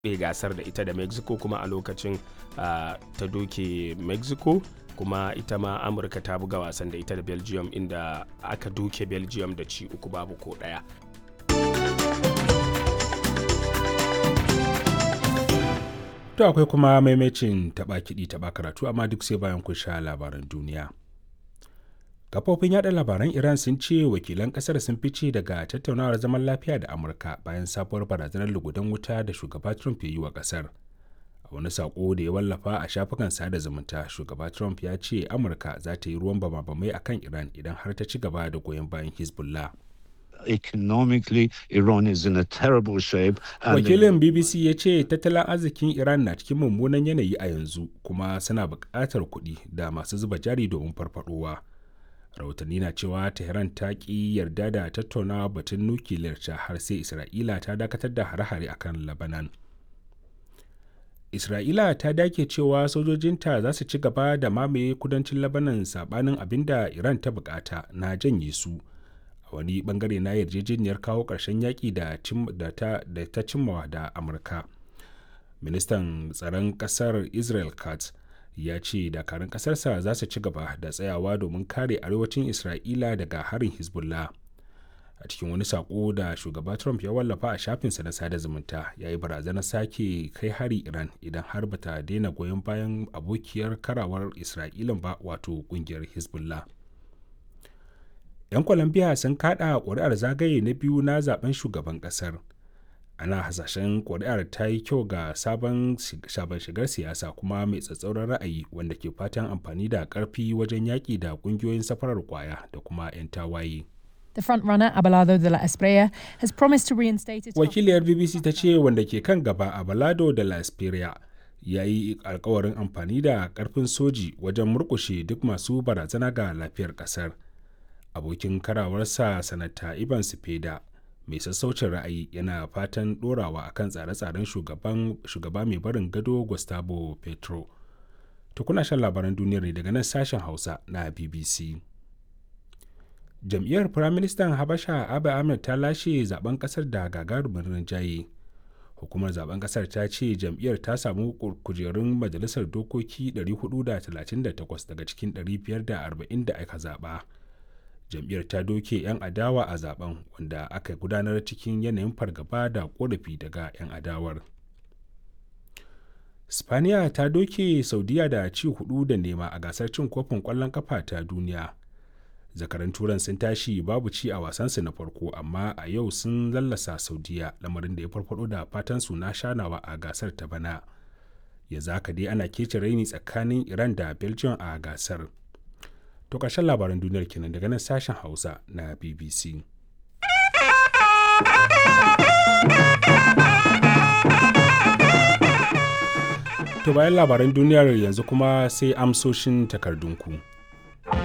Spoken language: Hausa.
gasar da ita da mexico kuma a lokacin uh, ta doke mexico kuma ita ma amurka ta buga wasan da ita da belgium inda aka doke belgium da ci uku babu ko daya To akwai kuma maimacin taɓa kiɗi taɓa karatu amma duk sai bayan kun sha labaran duniya. Kafofin yada labaran Iran sun ce wakilan ƙasar sun fice daga tattaunawar zaman lafiya da Amurka bayan sabuwar barazanar lugudan wuta da shugaba Trump ya yi wa ƙasar. A wani saƙo da ya wallafa a shafukan sada zumunta, shugaba Trump ya ce Amurka za ta yi ruwan bama-bamai akan Iran idan har ta ci gaba da goyon bayan Hezbollah. economically Iran is in a terrible shape. Wakilin BBC ya ce tattalin arzikin Iran na cikin mummunan yanayi a yanzu kuma suna buƙatar kuɗi da masu zuba jari domin farfadowa. Rahotanni na cewa Tehran ta ƙi yarda da tattaunawa batun nukiliyar ta har sai Isra'ila ta dakatar da hare-hare akan Lebanon. Isra'ila ta dake cewa sojojinta za su ci gaba da mamaye kudancin Lebanon sabanin abin da Iran ta bukata na janye su. wani bangare na yarjejeniyar kawo ƙarshen yaƙi da ta cimmawa da amurka ministan tsaron ƙasar israel katz ya ce dakarun ƙasarsa za su ci gaba da tsayawa domin kare arewacin isra'ila daga harin hezbollah a cikin wani saƙo da shugaba trump ya wallafa a shafinsa na sada zumunta ya yi barazanar sake kai hari iran idan har bata daina goyon bayan abokiyar karawar isra'ilan ba wato ƙungiyar hezbollah 'yan colombia sun kada ƙuri'ar zagaye na biyu na zaben shugaban ƙasar ana hasashen ƙuri'ar ta yi kyau ga sabon shigar siyasa kuma mai tsatsauran ra'ayi wanda ke fatan amfani da ƙarfi wajen yaƙi da ƙungiyoyin safarar kwaya da kuma 'yan tawaye. The frontrunner Abelardo de la Espriella has promised to reinstate its Wakiliyar BBC ta ce wanda ke kan gaba Abelardo de la Espriella ya yi alkawarin amfani da ƙarfin soji wajen murƙushe duk masu barazana ga lafiyar ƙasar. abokin karawarsa sanata ivan sifeda mai sassaucin ra'ayi yana fatan dorawa akan tsare-tsaren shugaba mai barin gado gustavo petro tukuna shan labaran duniyar ne daga nan sashen hausa na bbc jam'iyyar firaministan habasha abu ahmed ta lashe zaben kasar da gagarumin rinjaye hukumar zaben kasar ta ce jam'iyyar ta samu kujerun majalisar dokoki 438 daga cikin 540 da aka zaba jam'iyyar ta doke 'yan adawa a zaben wanda aka gudanar cikin yanayin fargaba da korafi daga 'yan adawar spaniya ta doke saudiya da ci hudu da nema a gasar cin kofin kwallon kafa ta duniya zakaran turan sun tashi babu ci a wasansu na farko amma a yau sun lallasa saudiya lamarin da ya farfado da fatan su na shanawa a gasar ta bana ya zaka dai ana kece raini tsakanin iran da belgium a gasar To ƙarshen labaran duniyar kenan daga nan sashen Hausa na BBC. To bayan labaran duniyar yanzu kuma sai amsoshin takardunku.